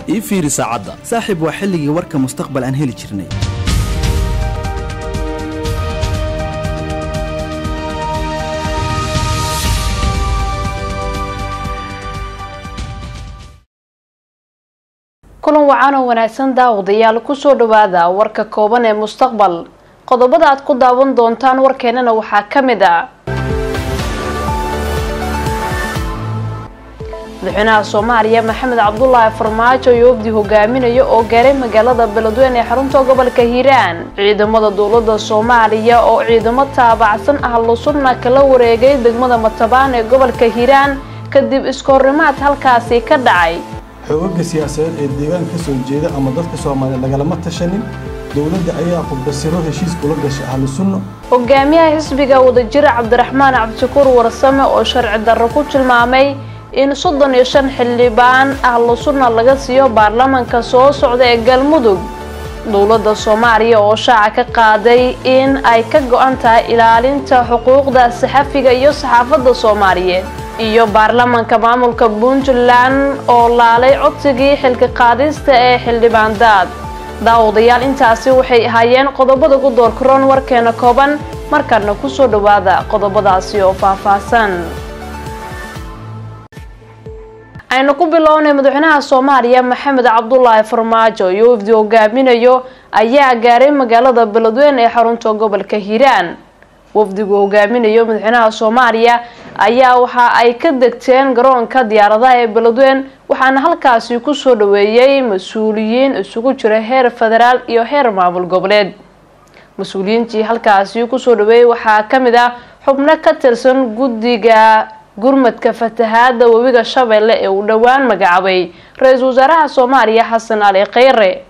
ii fiiri saacadda saaxiib waa xilligii warka mustaqbal aan heli jirnay kulan wacan oo wanaagsan daawadayaal kusoo dhawaada warka kooban ee mustaqbal qodobada aad ku daawan doontaan warkeenana waxaa ka mid ah madaxweynaha soomaaliya maxamed cabdulaahi farmaajo iyo wafdi hogaaminayo oo gaaray magaalada beledweyne ee xarunta gobolka hiiraan ciidamada dowlada soomaaliya oo ciidamo taabacsan ah lusunna kala wareegay degmada matabaan ee gobolka hiiraan kadib iskoorimaad halkaasi ka dhacay xoogaga siyaasadeed ee deegaanka ka soo jeeda ama dadka soomaaliya lagalama tashanin dowladda ayaa qudbasiro heshiis kula gashay ahlu sunno hogaamiyaha xisbiga wadajira cabdiraxmaan cabdishakuur warsame oo sharci darro ku tilmaamay in soddon iyo shan xildhibaan ahlu sunna laga siiyo baarlamaanka soo socda ee galmudug dowladda soomaaliya oo shaaca ka qaaday in ay ka go-an tahay ilaalinta xuquuqda saxafiga iyo saxaafadda soomaaliyeed iyo baarlamaanka maamulka puntland oo laalay codsigii xilka qaadista ee xildhibaan daad daawadayaal intaasi waxay ahaayeen qodobada ku doorkaroon warkeena kooban markaana kusoo dhawaada qodobadaasi oo faahfaahsan aynu ku bilownay madaxweynaha soomaaliya maxamed cabdulaahi farmaajo iyo wafdi hogaaminayo ayaa gaaray magaalada beledweyne ee xarunta gobolka hiiraan wafdigu hogaaminayo madaxweynaha soomaaliya ayaa waxa ay ka degteen garoonka diyaaradaha ee beledweyne waxaana halkaasi kusoo dhaweeyey mas-uuliyiin isugu jira heer federaal iyo heer maamul goboleed mas-uuliyiintii halkaasi kusoo dhaweeyey waxaa kamid ah xubno ka tirsan guddiga gurmadka fatahaada webiga shabeelle ee uu dhowaan magacaabay ra-iisul wasaaraha soomaaliya xasan ali kheyre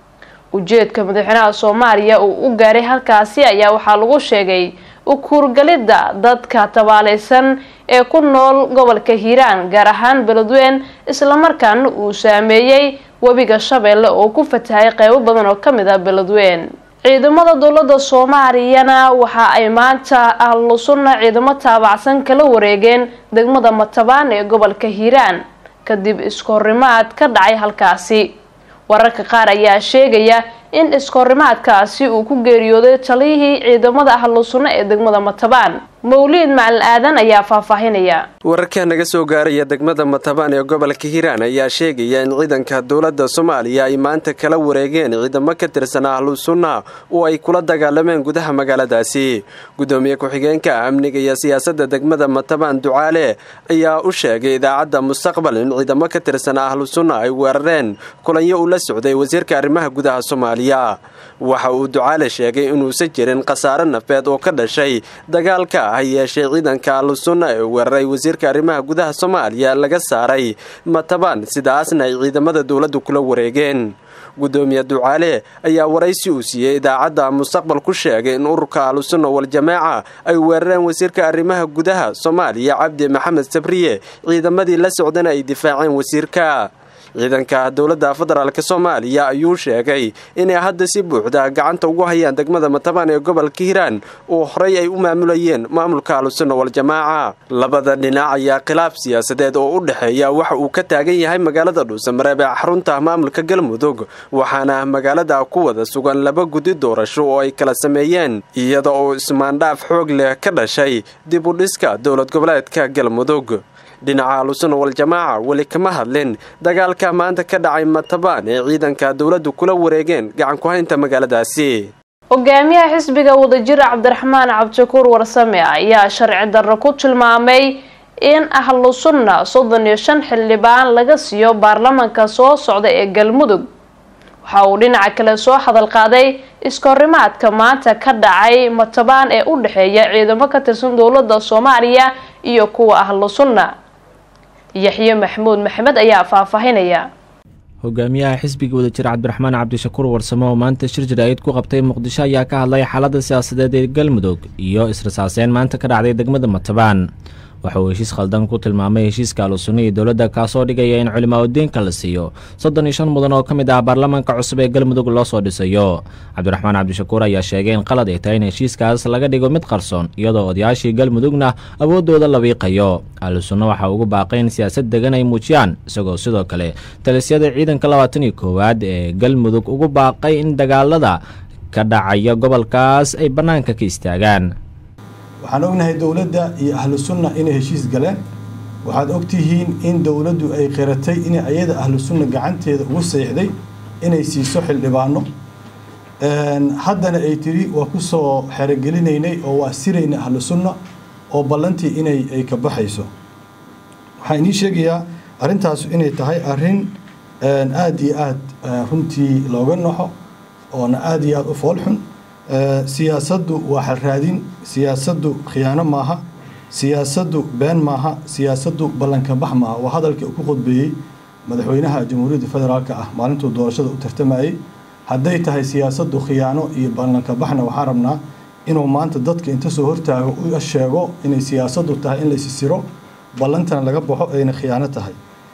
ujeedka madaxweynaha soomaaliya uu u gaaray halkaasi ayaa waxaa lagu sheegay ukuurgalidda dadka tabaaleysan ee ku nool gobolka hiiraan gaar ahaan beledweyne islamarkaana uu saameeyey webiga shabeelle oo ku fatahay qeybo badan oo kamid ah beledweyne ciidamada dowlada soomaaliyana waxa ay maanta ahlu sunna ciidamo taabacsan kala wareegeen degmada matabaan ee gobolka hiiraan kadib iskoorimaad ka dhacay halkaasi wararka qaar ayaa sheegaya in iskoorimaadkaasi uu ku geeriyooday taliyihii ciidamada ahlu sunno ee degmada matabaan mawliid macalin aadan ayaa faahfaahinaya wararka naga soo gaaraya degmada matabaan ee gobolka hiiraan ayaa sheegaya in ciidanka dowladda soomaaliya ay maanta kala wareegeen ciidamo ka tirsan ahlu sunna oo ay kula dagaalameen gudaha magaaladaasi gudoomiye ku-xigeenka amniga iyo siyaasadda degmada matabaan ducaale ayaa u sheegay idaacadda mustaqbal in ciidamo ka tirsan ahlu sunna ay weerareen kulanyo uu la socday wasiirka arrimaha gudaha soomaaliya waxa uu ducaale sheegay inuusan jirin khasaare nafeed oo ka dhashay dagaalka ha yeeshee ciidanka ahlusunna ee weeraray wasiirka arrimaha gudaha soomaaliya laga saaray matabaan sidaasna ay ciidamada dowladdu kula wareegeen gudoomiye ducaale ayaa waraysi uu siiyey idaacadda mustaqbal ku sheegay in ururka ahlusunna wal-jamaaca ay weerareen wasiirka arrimaha gudaha soomaaliya cabdi maxamed sabriye ciidamadii la socdana ay difaaceen wasiirka ciidanka dowladda federaalk soomaaliya ayuu sheegay inay hadda si buuxda gacanta ugu hayaan degmada matabaan ee gobolka hiiraan oo horey ay u maamulayeen maamulka ahlusunna wal-jamaaca labada dhinac ayaa khilaaf siyaasadeed oo u dhexeeya waxa uu ka taagan yahay magaalada dhuusamareeb ee xarunta maamulka galmudug waxaana magaalada ku wada sugan laba guddi doorasho oo ay kala sameeyeen iyada oo ismaandhaaf xoog leh ka dhashay dib u dhiska dowlad goboleedka galmudug dhinaca ahlusunna wal-jamaaca weli kama hadlin dagaalka maanta ka dhacay matabaan ee ciidanka dowladdu kula wareegeen gacan ku-haynta magaaladaasi hogaamiyaha xisbiga wadajira cabdiraxmaan cabdishakuur warsame ayaa sharci darro ku tilmaamay in ahlu sunna soddon iyo shan xildhibaan laga siiyo baarlamaanka soo socda ee galmudug waxa uu dhinaca kale soo hadal qaaday iskahorimaadka maanta ka dhacay matabaan ee u dhexeeya ciidamo ka tirsan dowladda soomaaliya iyo kuwa ahlu sunna yaxye maxamuud maxamed ayaa faahfaahinaya hogaamiyaha xisbiga wadajir cabdiraxmaan cabdishakuur warsame oo maanta shir jaraa'id ku qabtay muqdisho ayaa ka hadlay xaaladda siyaasadeed ee galmudug iyo israsaaseen maanta ka dhacday degmada matabaan waxa uu heshiis khaldan ku tilmaamay heshiiska ahlusunna iyo dowladda kaasoo dhigaya in culimaa udiinka la siiyo soddon iyo shan mudan oo ka mid ah baarlamaanka cusub ee galmudug loo soo dhisayo cabdiraxmaan cabdishakuur ayaa sheegay in qalad ay tahay in heshiiskaas laga dhigo mid qarsoon iyadoo odayaashii galmudugna awooddooda la wiiqayo ahlusunna waxaa ugu baaqay in siyaasad degan ay muujiyaan isagoo sidoo kale talisyada ciidanka labaatan iyo koowaad ee galmudug ugu baaqay in dagaalada ka dhacaya gobolkaas ay bannaanka ka istaagaan waxaan ognahay dowladda iyo ahlu sunna inay heshiis galeen waxaad ogtihiin in dowladdu ay qiratay inay ayada ahlu sunna gacanteeda ugu seexday inay siiso xildhibaano haddana ay tiri waa ku soo xerogelinaynay oo waa sirayna ahlu sunna oo ballantii inay ay ka baxayso waxaan inii sheegayaa arrintaasu inay tahay arrin aada iyo aada runtii looga naxo oona aada iyo aada u foolxun siyaasaddu waa xalraadin siyaasaddu khiyaano maaha siyaasaddu been maaha siyaasaddu ballankabax maaha waa hadalkii uu ku khudbeeyey madaxweynaha jamhuuriyadda federaalka ah maalintuu doorashada u tartamayey hadday tahay siyaasaddu khiyaano iyo ballankabaxna waxaan rabnaa inuu maanta dadka inta soo hortaago u sheego inay siyaasaddu tahay in laysisiro ballantana laga baxo ayna khiyaano tahay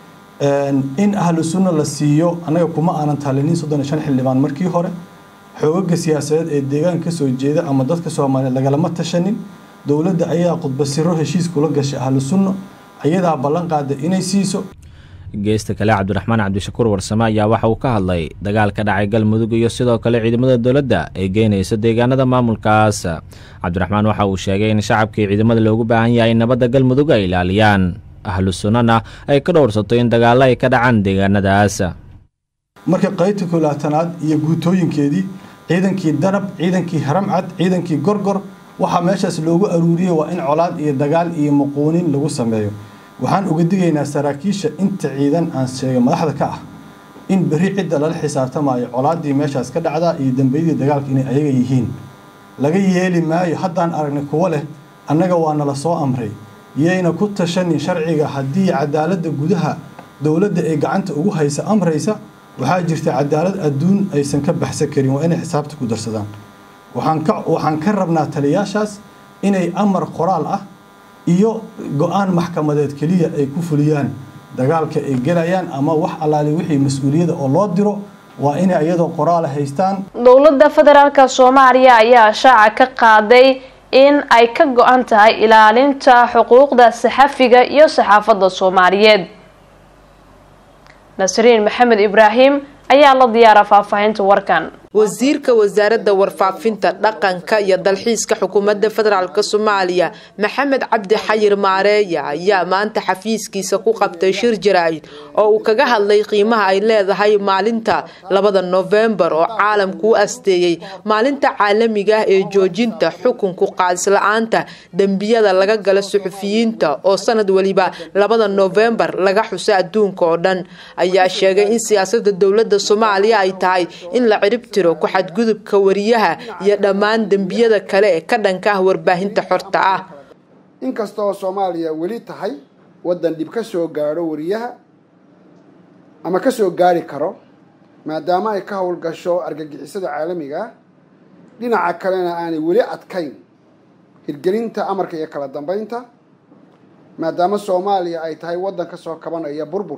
in ahlu sunna la siiyo annaga kuma aanan talinin soddon iyo shan xildhibaan markii hore xoogaga siyaasadeed ee deegaan ka soo jeeda ama dadka soomaaliyeed lagalama tashanin dowladda ayaa khudbasiro heshiis kula gashay ahlu sunna ayadaa ballan qaada inay siiso geesta kale cabdiraxmaan cabdishakuur warsame ayaa waxa uu ka hadlay dagaal ka dhacay galmudug iyo sidoo kale ciidamada dowladda ay geynayso deegaanada maamulkaas cabdiraxmaan waxa uu sheegay in shacabkii ciidamada loogu baahan yahay nabadda galmudug ay ilaaliyaan ahlu sunnana ay ka dhowrsato in dagaallo ay ka dhacaan deegaanadaas marka qaybta kolaatanaad iyo guutooyinkeedii ciidankii danab ciidankii haramcad ciidankii gorgor waxaa meeshaas loogu aruuriyey waa in colaad iyo dagaal iyo muquunin lagu sameeyo waxaan uga digaynaa saraakiisha inta ciidan aan sheegay madaxda ka ah in berri cidda lala xisaabtamayo colaaddii meeshaas ka dhacdaa iyo dambeyadii dagaalka inay ayaga yihiin laga yeeli maayo haddaan aragnay kuwo leh annaga waa nala soo amray yayna ku tashanin sharciga haddii cadaaladda gudaha dowladda ay gacanta ugu haysa amraysa waxaa jirta cadaalad adduun aysan ka baxsan karin waa inay xisaabta ku darsadaan waxaan ka waxaan ka rabnaa taliyaashaas inay amar qoraal ah iyo go-aan maxkamadeed keliya ay ku fuliyaan dagaalka ay gelayaan ama wax allaali wixii mas-uuliyada oo loo diro waa inay iyadoo qoraala haystaan dowladda federaalka soomaaliya ayaa shaaca ka qaaday in ay ka go-an tahay ilaalinta xuquuqda saxafiga iyo saxaafadda soomaaliyeed nasriin maxamed ibraahim ayaa la diyaara faahfaahinta warkan wasiirka wasaaradda warfaafinta dhaqanka iyo dalxiiska xukuumadda federaalk soomaaliya maxamed cabdi xayir maareeya ayaa maanta xafiiskiisa ku qabtay shir jaraa'id oo uu kaga hadlay qiimaha ay leedahay maalinta labada noofembar oo caalamku u asteeyey maalinta caalamiga ah ee joojinta xukunku qaadisla'aanta dembiyada laga gala suxufiyiinta oo sanad weliba labada noofembar laga xuso adduunka oo dhan ayaa sheegay in siyaasada dowladda soomaaliya ay tahay in la ciribtiro ku xadgudubka wariyaha iyo dhammaan dembiyada kale ee ka dhanka ah warbaahinta xorta ah inkastoo soomaaliya weli tahay waddan dhib ka soo gaadho wariyaha ama ka soo gaari karo maadaama ay ka howlgasho argagixisada caalamiga ah dhinaca kalena aanay weli adkayn hirgelinta amarka iyo kala dambeynta maadaama soomaaliya ay tahay waddan ka soo kabanaya burbur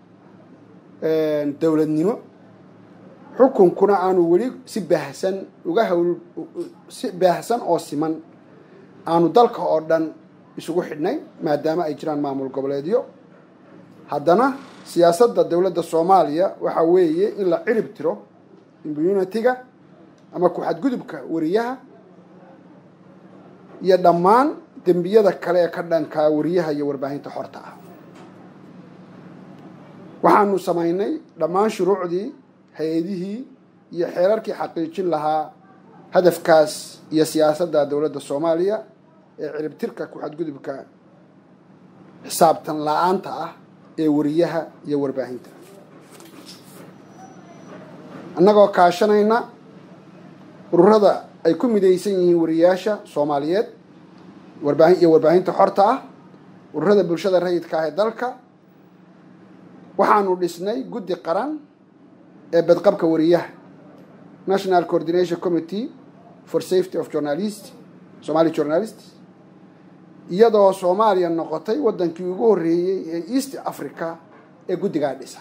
dowladnimo xukunkuna aanu weli si baahsan uga hawl si baahsan oo siman aanu dalka oo dhan isugu xidhnay maadaama ay jiraan maamul goboleedyo haddana siyaasadda dowladda soomaaliya waxaa weeye in la cirib tiro immunitiga ama ku-xadgudubka wariyaha iyo dhammaan dembiyada kale ee ka dhankaa wariyaha iyo warbaahinta xorta ah waxaanu samaynay dhammaan shuruucdii hay-adihii iyo xeerarkii xaqiijin lahaa hadafkaas iyo siyaasadda dowladda soomaaliya ee ciribtirka ku-xadgudubka xisaabtan la-aanta ah ee wariyaha iyo warbaahinta annagoo kaashanayna ururada ay ku midaysan yihiin wariyaasha soomaaliyeed warbaahin iyo warbaahinta xorta ah ururada bulshada rayidka ah ee dalka waxaanu dhisnay guddi qaran ee badqabka wariyaha national coordination committee for safety of journalist somali journalists iyadoo soomaaliya noqotay waddankii ugu horreeyey ee east africa ee guddigaa dhisa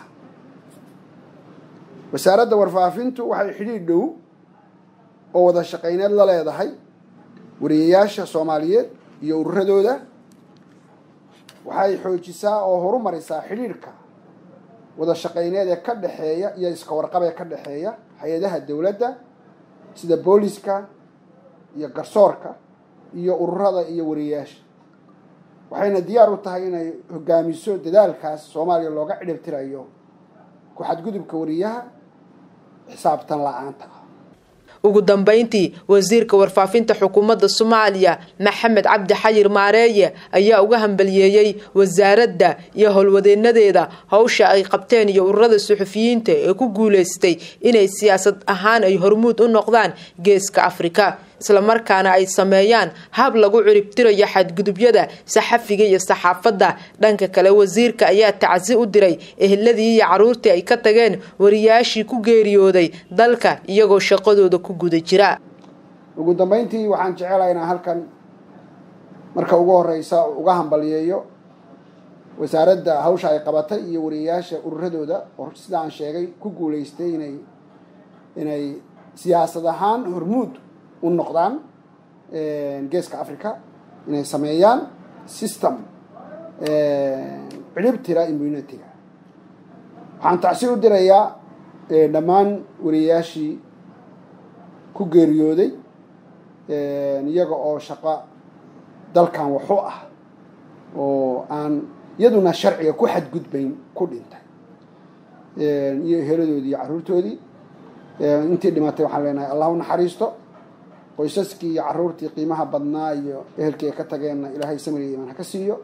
wasaaradda warfaafintu waxay xidhiidh dhow oo wada shaqayneed la leedahay wariyayaasha soomaaliyeed iyo ururadooda waxay xoojisaa oo horumarisaa xidhiidhka wada shaqayneed ee ka dhexeeya iyo iska warqab ee ka dhexeeya hay-adaha dowladda sida booliska iyo garsoorka iyo ururada iyo wariyayaasha waxayna diyaar u tahay inay hogaamiso dadaalkaas soomaaliya looga cidhibtirayo ku xadgudubka wariyaha xisaabtan la-aanta ah ugu dambeyntii wasiirka warfaafinta xukuumadda soomaaliya maxamed cabdi xayir maareeye ayaa uga hambaliyeeyey wasaaradda iyo howlwadeenadeeda howsha ay qabteen iyo ururada suxufiyiinta ee ku guuleystay inay siyaasad ahaan ay hormuud u noqdaan geeska afrika islamarkaana ay sameeyaan hab lagu ciribtirayo xadgudubyada saxafiga iyo saxaafadda dhanka kale wasiirka ayaa tacsi u diray eheladii iyo caruurtii ay ka tageen wariyaashii ku geeriyooday dalka iyagoo shaqadooda ku guda jira ugu dambeyntii waxaan jecelahay inaan halkan marka ugu horeysa uga hambaliyeeyo wasaaradda hawsha ay qabatay iyo wariyayaasha ururadooda oo sida aan sheegay ku guuleystay inay inay siyaasad ahaan hormuud u noqdaan geeska africa inay sameeyaan system ciribtira immunitiga waxaan tacsi u dirayaa dhammaan wariyayaashii ku geeriyooday iyaga oo shaqo dalkan waxu ah oo aan iyaduna sharciga ku xadgudbayn ku dhintay iyo heladoodii iyo carruurtoodii intii dhimatay waxaan leenahay allah u naxariisto qoysaskii iyo carruurtii qiimaha badnaa iyo ehelkii ay ka tageenna ilaahay samir iyo imaan ha ka siiyo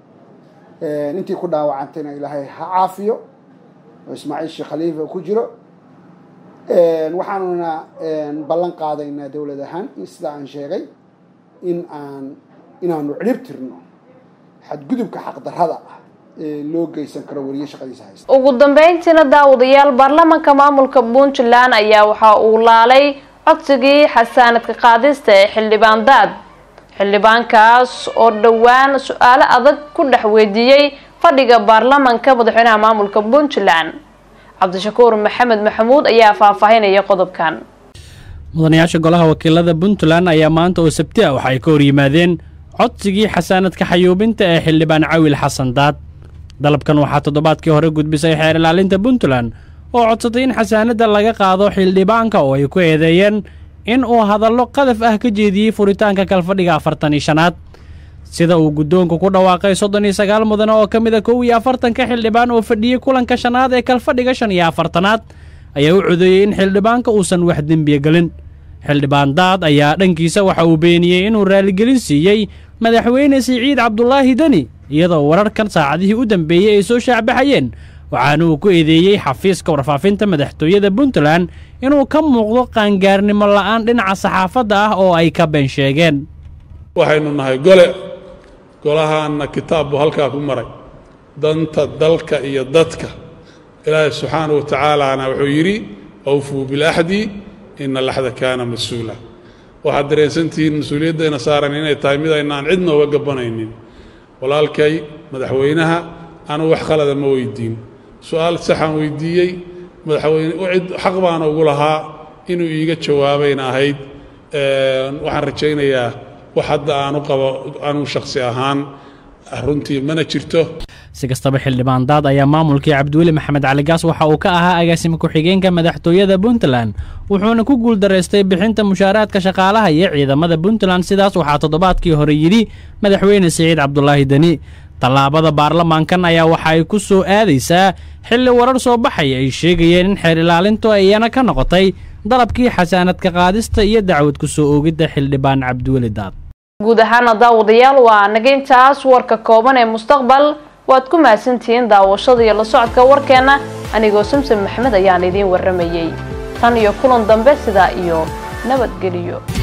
intii ku dhaawacantayna ilaahay ha caafiyo oo ismaaciil sheekh khaliifa ku jiro waxaanuna ballan qaadaynaa dowlad ahaan sida aan sheegay in aan inaanu cirib tirno xadgudubka xaqdarrada ah ee loo geysan karo wariye shaqadiisa haysta ugu dambeyntiina daawadayaal baarlamaanka maamulka puntland ayaa waxa uu laalay codsigii xasaanadka qaadista ee xildhibaan daad xildhibaankaas oo dhowaan su-aalo adag ku dhex weydiiyey fadhiga baarlamaanka madaxweynaha maamulka puntland cabdishakuur maxamed maxamuud ayaa faahfaahinaya qodobkan mudanayaasha golaha wakiilada puntland ayaa maanta oo sabti ah waxa ay ka hor yimaadeen codsigii xasaanadka xayuubinta ee xildhibaan cawil xasan daad dalabkan waxaa toddobaadkii hore gudbisay xeer ilaalinta puntland oo codsatay in xasaanadda laga qaado xildhibaanka oo ay ku eedeeyeen in uu hadallo qadaf ah ka jeediyey furitaanka kalfadhiga afartan iyo shanaad sida uu guddoonku ku dhawaaqay soddon iyo sagaal mudane oo ka mid a kow iyo afartanka xildhibaan oo fadhiyey kulanka shanaad ee kalfadhiga shan iyo afartanaad ayaa u codeeyey in xildhibaanka uusan wax dembiya gelin xildhibaan daad ayaa dhankiisa waxa uu beeniyey inuu raaligelin siiyey madaxweyne siciid cabdulaahi deni iyadoo wararkan saacadihii u dambeeyey ay soo shaacbaxayeen waxaana uu ku eedeeyey xafiiska warfaafinta madaxtooyada puntland inuu ka muuqdo qaangaarnimo la'aan dhinaca saxaafadda ah oo ay ka been sheegeen waxaynu nahay gole golahaanna kitaab buu halkaa ku maray danta dalka iyo dadka ilaahay subxaanahu wa tacaalaana wuxuu yidhi awfuu bilaxdi ina laxda kaana mas-uula waxaad dareensantihiin mas-uuliyaddeena saaran inay tahay mid aynaan cidna uga gabanaynin walaalkay madaxweynaha anuu wax khalada ma weydiin su-aal saxaan weydiiyey madaxweyne cid xaq baana ugu lahaa inuu iiga jawaabayna ahayd waxaan rajaynayaa wax hadda aanu qabo anuu shakhsi ahaan runtii mana jirto si kastaba xildhibaan daad ayaa maamulkii cabdiweli maxamed caligaas waxa uu ka ahaa agaasima ku-xigeenka madaxtooyada puntland wuxuuna ku guuldaraystay bixinta mushaaraadka shaqaalaha iyo ciidamada puntland sidaas waxaa toddobaadkii hore yidhi madaxweyne siciid cabdulaahi deni tallaabada baarlamaankan ayaa waxa ay ku soo aadaysaa xilli warar soo baxaya ay sheegayeen in xeer ilaalintu iyana ka noqotay dalabkii xasaanadka qaadista iyo dacwad ku soo oogidda xildhibaan cabdiweli daad guud ahaana daawadayaal waa nageyntaas warka kooban ee mustaqbal waad ku mahadsantihiin daawashada iyo la socodka warkeenna anigoo samsom maxmed ayaan idiin warramayey tan iyo kulan dambe sidaa iyo nabadgeliyo